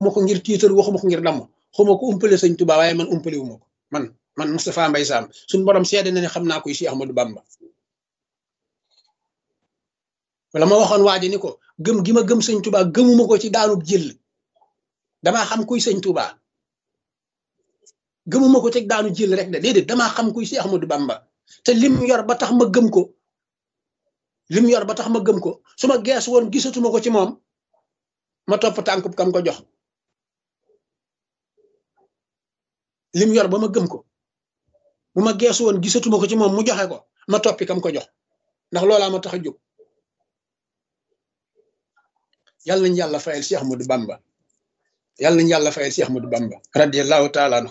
waxuma ko ngir tiitar waxuma ko ngir damm xuma ko umpale sëñ Tuubaa waaye man umpale wu ma ko man man Moustapha Mbaye Sam suñu borom seede na ne xam naa koy Cheikh Ahmadou Bamba wala ma waxoon waa ji ni ko gëm gi ma gëm sëñ Tuubaa gëmuma ko ci daanub jël damaa xam kuy sëñ Tuubaa gëmuma ko ci daanu jël rek de déedéet damaa xam kuy Cheikh Ahmadou Bamba te lim yor ba tax ma gëm ko lim yor ba tax ma gëm ko su ma gees woon gisatuma ko ci moom ma topp tànkub kam ko jox lim yor ba ma gëm ko bu ma gees woon gisatuma ko ci moom mu joxe ko ma toppi kam ko jox ndax loolaa ma tax a jóg yàlla nañu yàlla fayal Cheikh Ahmadou Bamba yàlla nañu yàlla fayal Cheikh Ahmadou Bamba radiyallahu taala anhu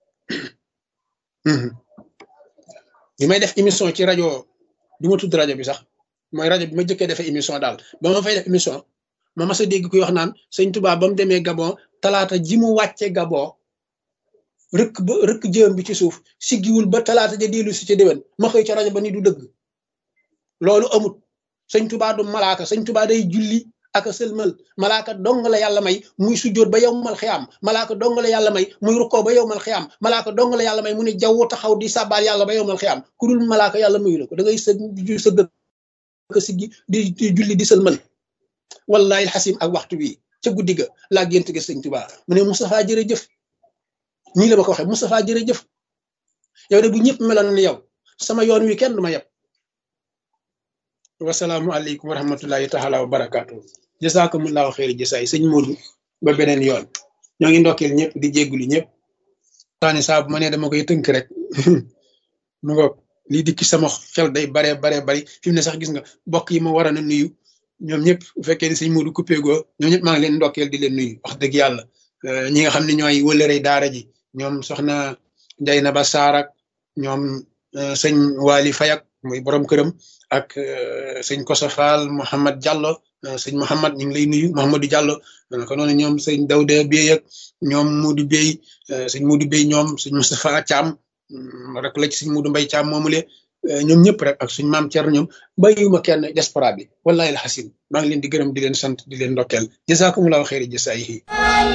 bi may def émission ci rajo du ma tudd rajo bi sax mooy rajo bi ma jëkkee defee émission daal ba ma fay def émission ma mas a dégg kuy wax naan sëñ Tuubaa ba mu demee Gabon talaata ji mu wàcce Gabon rëkk ba rëkk jëm bi ci suuf siggiwul ba talaata ja dellu si ca déwén ma xëy ca rajo ba ni du dëgg loolu amut sëñ Tuubaa du malaaka sëñ Tuubaa day julli ak sëlmal malaaka dong la yàlla may muy sujjóot ba yowmal xiyaam malaaka dong la yàlla may muy rukkoo ba yowmal xiyaam malaaka dong la yàlla may mu ne jaww taxaw di sàbbaal yàlla ba yowmal xiyaam ku dul malaaka yàlla mayu la ko da ngay së sëgg ko siggi di di julli di sëlmal wallahi alxasim ak waxtu wi ca guddi ga laa gént gi sëñ Tuubaa mu ne Moustapha jërëjëf ñii la ma ko waxee Moustapha jërëjëf yow de bu ñëpp meloon na yow sama yoon wi kenn du ma yeb wasalaamu aleykum wa rahmatullahi taala wa barakaatu jasakumullahu xeeri jasaay sëñ Modou ba beneen yoon ñoo ngi ndokkeel ñëpp di jéggulu ñëpp taani saa bu ma nee dama koy tënk rek mu ngoog lii dikki sama xel day baree baree bari fi mu ne sax gis nga bokk yi ma war a na nuyu ñoom ñëpp bu fekkee ni sëñ Modou coupé goo ñoom ñëpp maa ngi leen ndokkeel di leen nuyu wax dëgg yàlla ñi nga xam ne ñooy wëlërey daara ji ñoom soxna Jaynaba Saar ak ñoom sëñ Waly Fayak muy borom këram ak sëñ Koso Fall Mouhamad Diallo sëñ Mouhamad ñu ngi lay nuyu Mouhamadou Diallo ko noonu ñoom sëñ Dawda Bey ak ñoom Modou Bey sëñ Modou Bey ñoom sëñ Moustapha Thiam rek la ci sëñ Modou Mbaye Thiam moomule ñoom ñëpp rek ak suñ maam Thierno ñoom bàyyiwuma kenn diaspora bi wallahi alxasim maa ngi leen di gërëm di leen sant di leen ndokkeel jazakumullahu xeeri jasaayihi